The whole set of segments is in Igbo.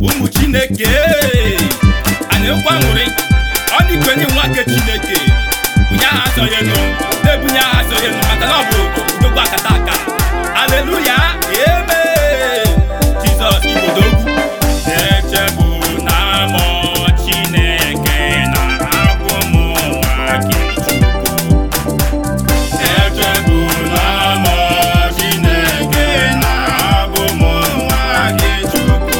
ụmụ chineke anyị nkwa ṅụrị ọ dịkwenye nwa nke chineke bunye aha asọghị enu na-ebunye aha asọghị enu maka na ọ bụ odogwu akata aka aleluya eme jizọs ibodogwu na-echebu na amọ chineke na abụ m nwa gị chukwu echebu na amọ chineke na abụ m nwa gị chukwu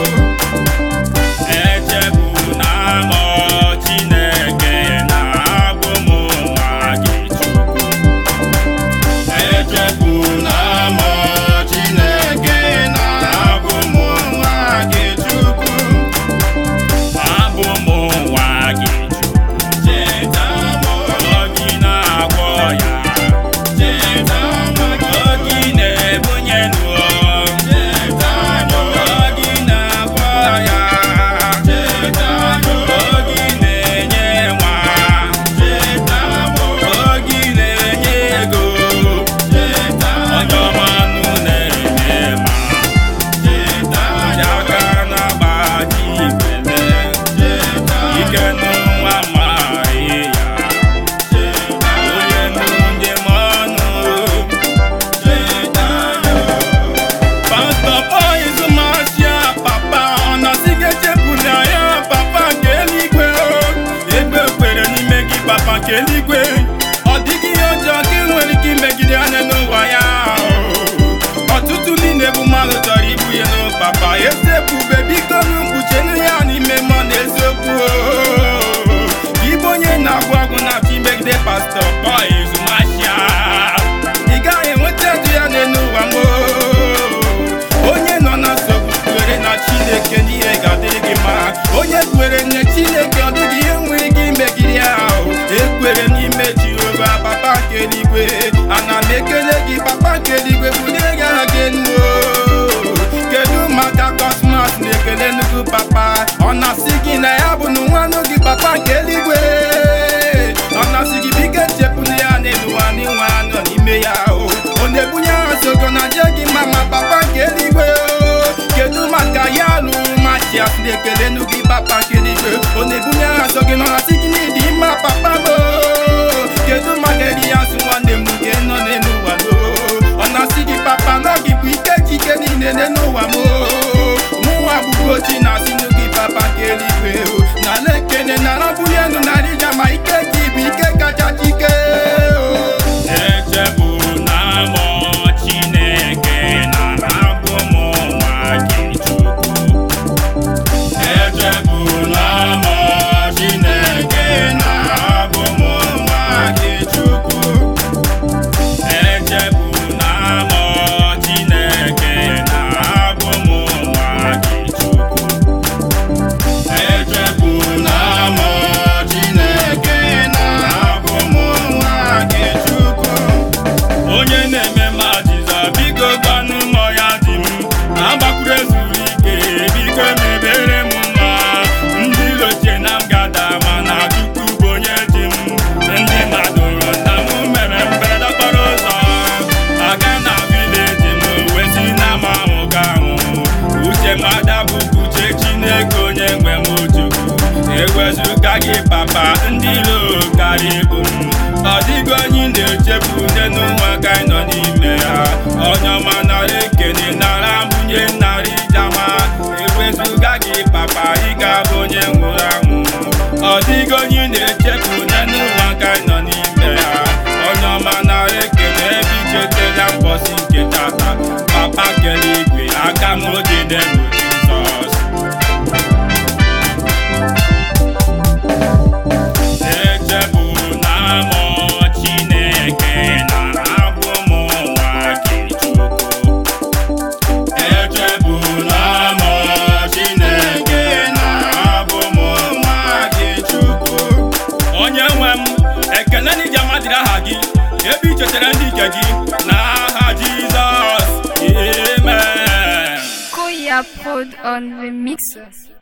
echebu na amọ chineke na abụ m nwa gị chukwu echebu na amọ chineke na abụ m nwa gị chukwu abụ m nwa gị chukwu cheta m gị na-agwọ ya cheta m gị na-ebunye nụọ cheta m gị na-agwọ ya cheta m gị na-enye nwa cheta m gị na-enye ego cheta onye ọma nụ na-eme ma cheta ya aka na-agbaji ibele cheta ike n'ụwa maghị ya cheta onye nụ njem ọnụ cheta ya Pastọ Boys Marshia papa ọ nọzighị echepụla ya papa nke eluigwe egbe kwere n'ime gị papa nke eluigwe ọ dịghị ihe ọjọọ ka ị nwere ike imegide anya n'ụwa ya ọtụtụ ndị na-ebu mmadụ chọrọ ibu ya n'ụ papa ezebube biko nụ mkpuchenu ya n'ime mmụọ na eziokwu Igbo onye na-agwụ agwụ na-achọ imegide pastọ Boys Marshia ị gaghị enweta edu ya n'elu ụwa m onye nọ na nsogbu kwere na chineke n'ihe ga-adịrị gị mma onye kwere na chineke ọ dịghị ihe nwere ike imegide ya ahụ ekwere n'ime jehova papa nke eluigwe ana m ekele gị papa nke eluigwe bulie gị aha gị enu o. kedu maka kosmos na-ekele nnukwu papa ọ na-asị gị na ya bụ na nwanụ gị papa nke eluigwe ọ na-asị gị biko echepụla ya n'elu ụwa n'inwe anọ n'ime ya o ọ na-ebunye aha sogo na je gị mma ma papa nke eluigwe o kedu maka ya lụrụ machias na-ekele nụ gị papa nke eluigwe ọ na-ebunye aha so gị nọ na sị gị n'ịdị mma papa m o kedu maka elias nwanne m nke nọ n'elu ụwa o ọ na-asị gị papa nọ gị bụ ike chike niile n'elu ụwa m o mụnwa bụgo chi na-asị nụ gị papa nke eluigwe o n'ala ekene na rabụli elu na rija ma ike gị bụ ike kacha chike o echebu na amọ chineke na abụ m nwa gị chukwu echebu na amọ chineke na abụ m nwa gị chukwu echebu na amọ chineke na abụ m nwa gị chukwu echebu na amọ chineke na abụ m nwa gị chukwu onye na-eme ma jiza biko gbanụ mọ ya dị m agbakwuru ezuru ike biko mebere m mma ndị lochie na m gada mana chukwu bụ onye ji m ndị mmadụ na m mere mberede okporo ụzọ aga na vileji m wesi na m ahụ ga ahụ uche mada bụ uche chineke onye nwe m chukwu ewezụga gị papa ndị ilo karịa ibu m ọ dịghị onye ị na-echefu nne n'ụwa ka anyị nọ n'ime ya onye ọma nara ekene nara mbunye nara ijama ewezụga gị papa ị ga-abụ onye nwụrụ anwụ ọ dịghị onye ị na-echefu nne n'ụwa ka anyị nọ n'ime ya onye ọma nara ekene ebe ichetela mbọsi nke tata papa kele igwe aka m dị n'elu jizọs echebu na amọ chineke na abụ m nwa gị chukwu echebu na amọ chineke na abụ m nwa gị chukwu onye nwe m ekele n'iji amadịrị aha gị ebe i chetara ndị nke gị n'aha jizọs amen Koya Prod on the mixer.